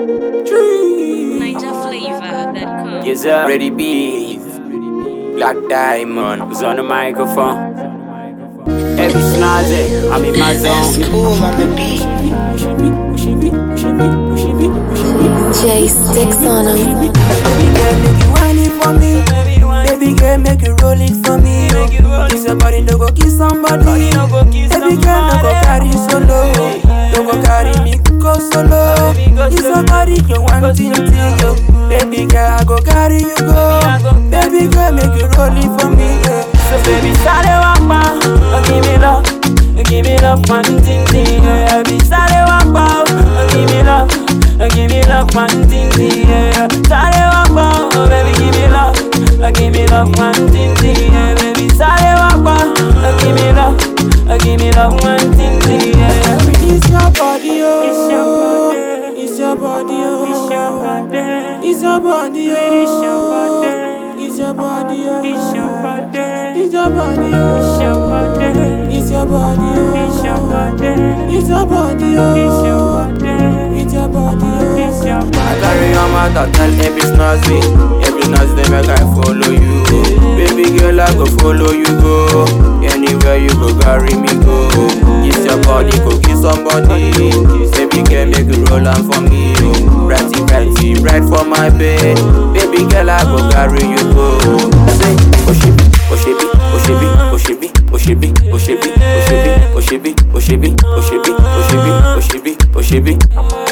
Niger flavor that comes. Yes, sir. Ready beef. Black Diamond was on the microphone. Every snazzy, I'm in my zone. Cool on the beat. J sticks on him. Baby girl, make you whine it for me. Baby girl, make you roll it for me. Kiss your body, no go kiss somebody. Baby girl, no go carry solo. No go carry me go solo. Kiss your body, you want thing thing yo. Baby girl, I go carry you go. Baby girl, make you roll it for me. Yeah. So baby, start it walk ma, oh, give me love, oh, give me love, one thing thing. Yeah, baby, start it walk ma, oh, give me love. Oh, give me love, one thing, thing, yeah. Sorry, walk on, oh, baby, give me love. Oh, give me love, one thing, thing, yeah, baby. Sorry, walk on, oh, give me love. Oh, give me love, one thing, thing, yeah. It's your body, oh. It's your body. It's your body, oh. It's your body. It's your body, oh. It's your body. It's your body, oh. It's your body. It's your body, oh. It's your body. It's your body, oh. It's your body. It's your body, oh. It's your body. It's your body, oh. It's your body. I carry on my thought, tell every snazzy. Every snazzy, they make I follow you. Baby girl, I go follow you, go. Anywhere you go, carry me, go. Kiss your body, go kiss somebody. Baby girl, make you roll on for me. oh. Ratty, ratty, right for my bed. Baby girl, I go carry you, go. Say, Oshibi, Oshibi, Oshibi, Oshibi, Oshibi, Oshibi, Oshibi, Oshibi, Oshibi, Oshibi, Oshibi, Oshibi, Oshibi.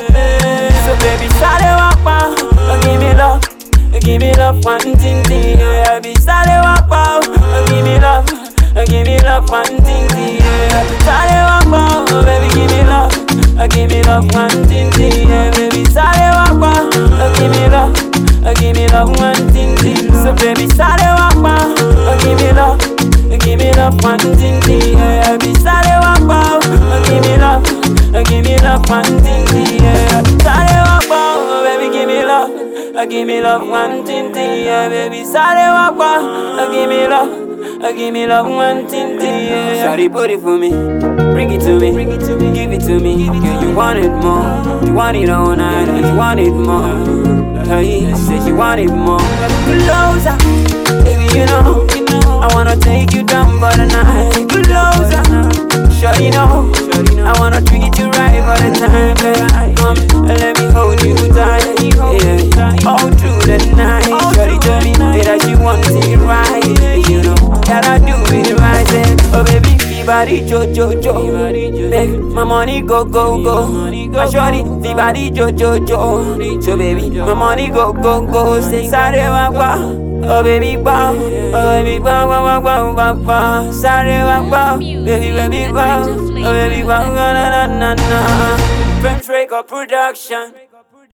So baby, start it walk pa, oh give me love, oh give me love, one thing thing. Yeah, baby, start it walk pa, oh give me love, oh give me love, one thing thing. Yeah, start it walk pa, oh baby, give me love, oh give me love, one thing thing. Yeah, baby, start it walk pa, oh give me love, oh give me love, one thing thing. So baby, start it walk pa, oh give me love, oh give me love, one thing thing. Yeah, baby, start it walk pa, oh give me love. Oh, give me love, one thing, thing, yeah. Sorry, walk oh, baby, give me love. Oh, give me love, one thing, thing, yeah, baby. Sorry, walk oh, give me love. Oh, give me love, one thing, thing, yeah. Shawty, put it for me. Bring it to me, bring it to me, give it to me. Girl, you want it more, you want it all night, and you want it more. Hey, said you want it more. Closer, baby, you know, I wanna take you down for the night. Closer, sure you know, I wanna treat you right for the time. Baby. Come, let me hold you tight, yeah. All through the night, shorty told me that you want it right, you know that I do it right. Then, oh baby, the body jo jo jo, make my money go go go. My shorty, the body jo jo jo, so baby, my money go go go. Say sorry, wa wa. Oh baby wow, oh baby wow wow wow wow wow wow. Sorry wow wow, baby baby wow, oh baby wow na na na na na. French Record Production.